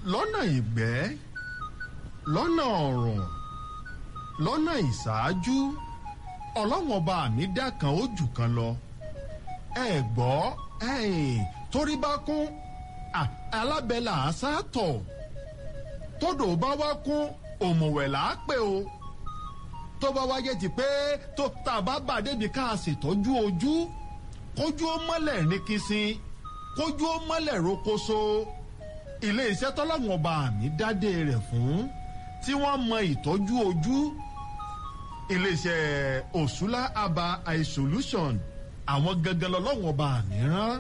lọ́nà ìgbẹ́ lọ́nà ọ̀rùn lọ́nà ìṣáájú ọlọ́wọ́n ọba mi dá kan ó jù kan lọ ẹ gbọ́ ẹ̀yìn torí bá kún alábẹ́là àṣàtọ̀ tódò bá wá kún òmùwẹ̀ là á pè o tó bá wáyé ti pé tó tá a bá bà débi ká a ṣètọ́jú ojú kójú ó mọ́lẹ̀ ní kìsìn kójú ó mọ́lẹ̀ rokoṣo ilé iṣẹ́ tọ́lọ́wọ́n ọba mi dádé rẹ̀ fún tí wọ́n mọ ìtọ́jú ojú ilé iṣẹ́ òṣùlá aba eye solution àwọn gangan lọ́lọ́wọ́n ọba mi rán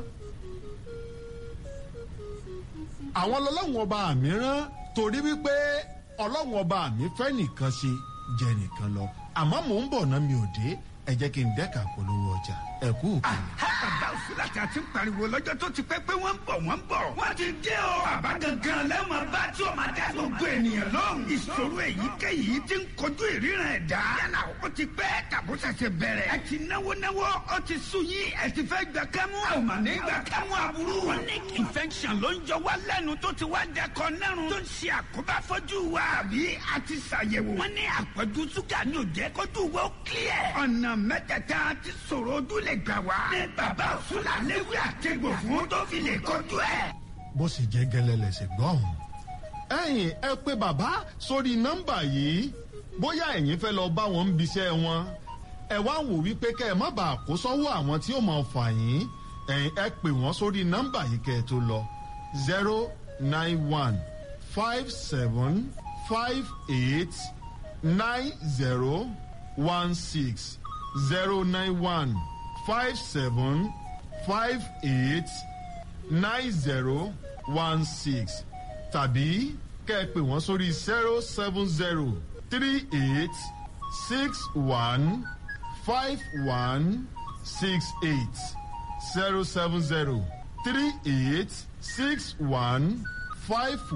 àwọn lọ́lọ́wọ́n ọba mi rán torí wípé ọlọ́wọ́n ọba mi fẹ́ nìkan ṣe jẹ nìkan lọ àmọ́ mò ń bọ̀ náà mi ò dé ẹ jẹ́ kí n dẹ́ka polówó ọjà ẹ kú òkèlè. bàbá òsínlá tí a ti ń pariwo lọ́jọ́ tó ti pẹ́ pé wọ́n ń bọ̀ wọ́n ń bọ̀. wọ́n ti dé o. bàbá gangan lẹ́wọ̀n bá tí o máa dá gbogbo ènìyàn lóhùn. ìṣòro èyíkéyìí ti ń kojú ìríran ẹ̀dá. yálà ó ti pẹ́ tàbó ṣẹ̀ṣẹ̀ bẹ̀rẹ̀. ẹ ti náwó náwó ó ti sùn yín ẹ ti fẹ́ gbà kámú. a ò mà ní gbà kámú aburú. chronic infection ló ń jọ wá lẹ́nu tó ti wá dẹkọ nẹ́rùn. tó ń ṣe àkóbá fọ́jú wa. àbí a ti ṣàyẹ̀wò. wọ́n ní àpọ̀jù ṣúgà ní òjẹ́ kójú wa ó clear. ọ̀nà mẹ́tẹ̀ẹ̀ta ti sọ̀rọ̀ ojú lè gbà wá. ní bàbá òṣùlà léwé àtẹ̀gbò fún tó fi lè kojú ẹ̀. bó sì jẹ́ gẹ́lẹ́ lẹ̀sẹ̀ gbọ́hùn. ẹ̀yin ẹ pé bàbá sórí nọ́mbà yìí bóyá ẹ̀yin fẹ́ lọ bá wọn ń biṣẹ́ wọn ẹ wá wò wípé kẹ́ ẹ má bàa kó sọ́wọ́ àwọn tí ó máa fà yín ẹ̀yin ẹ pè wọ́n sórí nọ́mbà yìí kẹ́ ẹ tó lọ zero nine one five seven five eight nine zero one six zero nine one five seven five eight nine zero one six tàbí kẹ́ ẹ pè wọ́n sórí zero seven zero three eight six one five one six eight zero seven zero three eight six one five.